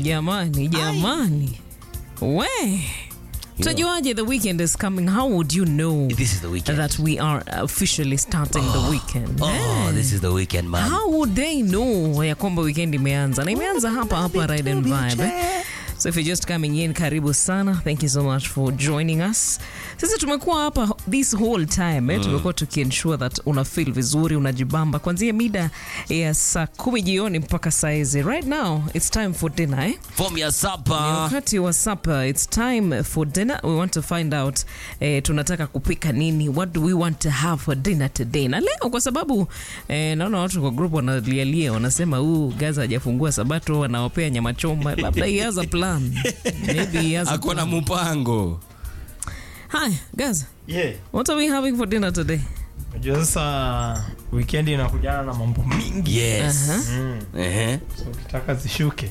jamani jamani we tajuaje the weekend is coming how would you know This is the weekend. that we are officially starting the weekend Oh, Eh. this is the weekend, man. how would they know ya kwamba weekend imeanza na imeanza hapa hapa Ride and Vibe eh? so if you're just coming in karibu sana thank you so much for joining us sisi tumekuwa hapa this whole time eh? tumekuwa tukiensure that una feel vizuri unajibamba kwanzia mida ya saa kumi jioni mpaka saizi right now it's time for dinner eh? Form your Ni supper. wakati wa supper it's time for dinner we want to find out eh, tunataka kupika nini what do we want to have for dinner today na leo kwa sababu eh, naona watu kwa group wanalialia wanasema huu gaza hajafungua sabato anawapea nyama choma labda he has a plan maybe he has a Akona plan. mpango. hi gaza Yeah. what are we having for dinner today Unajua sasa weekend inakujana na mambo mingi. Yes. Aha. Mm. Uh-huh. So ukitaka zishuke.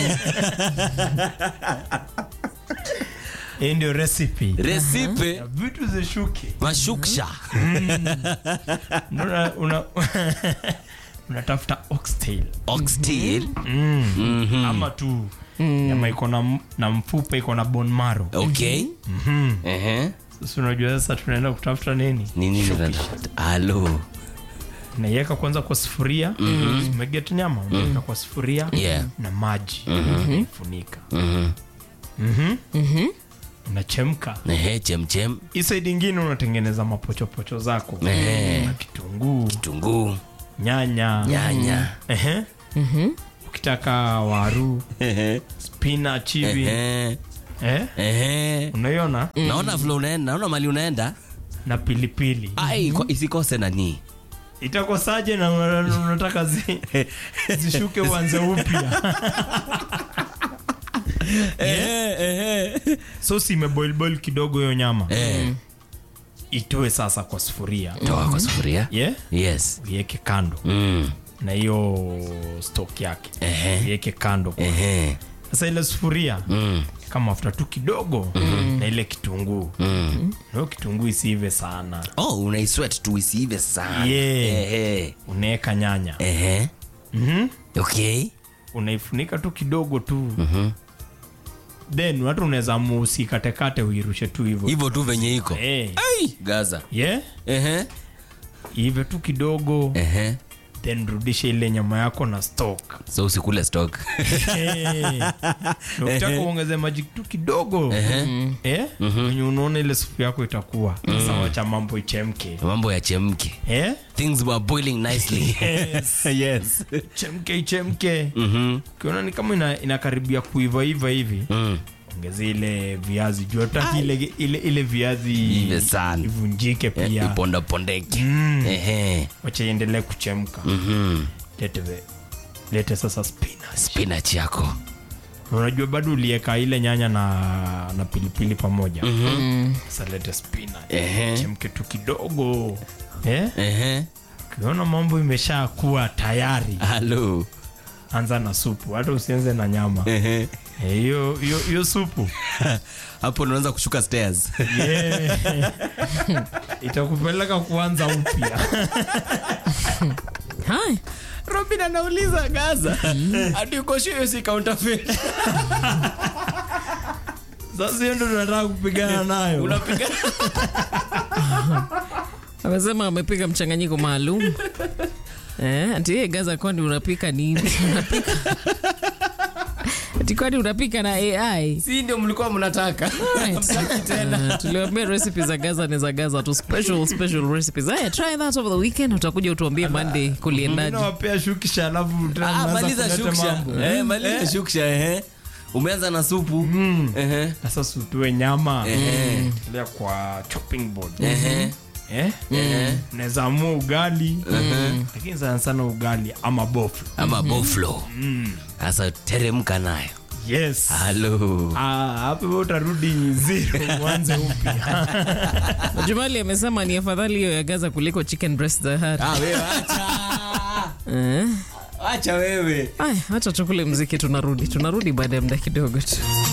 Hii ndio recipe. Recipe Ya vitu zishuke. mashuksha. Una, una, unatafuta oxtail. Oxtail. Mm. Mhm. Ama tu nyama iko na, m- na mfupa iko na bone marrow. Okay. Mhm. Uh-huh. Sasa unajua sasa tunaenda kutafuta nini? Nini ndio? Halo. Unaiweka kwanza kwa sufuria. Mm-hmm. Umeget nyama unaweka kwa sufuria Yeah. na maji. Mm-hmm. Funika. Mhm. Mhm. Unachemka. Ehe, chemchem. Hii side ingine unatengeneza mapochopocho zako. Ehe. Na kitunguu, Kitunguu, nyanya. nyanya. Ehe. Ukitaka waru, Ehe. spinach hivi. Ehe. Eh? Ehe. Unaiona? Naona vile unaenda, naona mali unaenda. Na pilipili. Ai, kwa- isikose nani. Itakosaje na una- unataka zi, zishuke uanze upya. Ehe, ehe. Sosi imeboil boil kidogo hiyo nyama. Eh, Itoe sasa kwa sufuria. toa kwa sufuria. Yeah? Yes. Uiweke kando Mm. na hiyo stock yake. Ehe. Uiweke kando. Ehe. Sasa ile sufuria Mm. kama mafuta tu kidogo na ile kitunguu Mm. na hiyo kitunguu isiive sana Oh, unaisweat tu isiive sana. Yeah. Ehe. unaweka nyanya Ehe. Mhm. Okay. unaifunika tu kidogo tu Mhm. then watu unaweza musikatekate uirushe tu hivyo Hivyo tu venye iko. Eh, Ai, Gaza. yeah Ehe. iive tu kidogo Ehe. then rudishe ile nyama yako na stock So usikule stock. Eh. Na ukitaka uongeze maji tu kidogo eh wenye unaona ile supu yako itakuwa sasa wacha mambo ichemke Mambo ya chemke. eh Things were boiling nicely. yes yes. chemke ichemke Mhm. ukiona ni kama ina, inakaribia kuivaiva hivi Mm. ongeza ile viazi juu hataki ile, ile, ile viazi Ive sana. ivunjike Eh, pia Iponda pondeke. Mm. Ehe. wacha iendelee kuchemka Mhm. lete, ve- lete sasa spinach Spinach yako. Na unajua bado ulieka ile nyanya na, na pilipili pamoja sasa lete spinach Ehe. chemke tu kidogo eh? Ehe. ukiona mambo imesha kuwa tayari Halo. anza na supu hata usianze na nyama Ehe. Eh, hiyo hiyo hiyo supu Hapo unaanza kushuka stairs. Yeah. itakupeleka kuanza upya hi Robin anauliza Gaza. Hadi uko sure si counterfeit. sasa hiyo ndo tunataka kupigana nayo Unapiga amesema amepiga mchanganyiko maalum eh, ati yeye gaza kwani unapika nini unapika ati kwani unapika na ai si ndio mlikuwa mnataka. Uh, tuliwambia recipe za gaza ni za gaza tu special special recipes haya try that over the weekend utakuja utuambie monday kuliendaje nawapea shukisha alafu tena Ah, mnaanza maliza kuleta shuksha. mambo. Eh, maliza shuksha ehe. Umeanza na supu. Ehe. sasa sutue nyama Ehe. Lea kwa chopping board Ehe. eh? Ehe. naweza amua ugali lakini sana sana ugali ama bofu Ama boflo. Sasa teremka nayo. yes Halo. Ah, hapo wewe utarudi zero uanze upya jumali amesema ni afadhali hiyo ya gaza kuliko chicken breast za hari Ah, wewe acha. eh? Acha wewe. aya hacha tukule mziki tunarudi tunarudi baada ya muda kidogo tu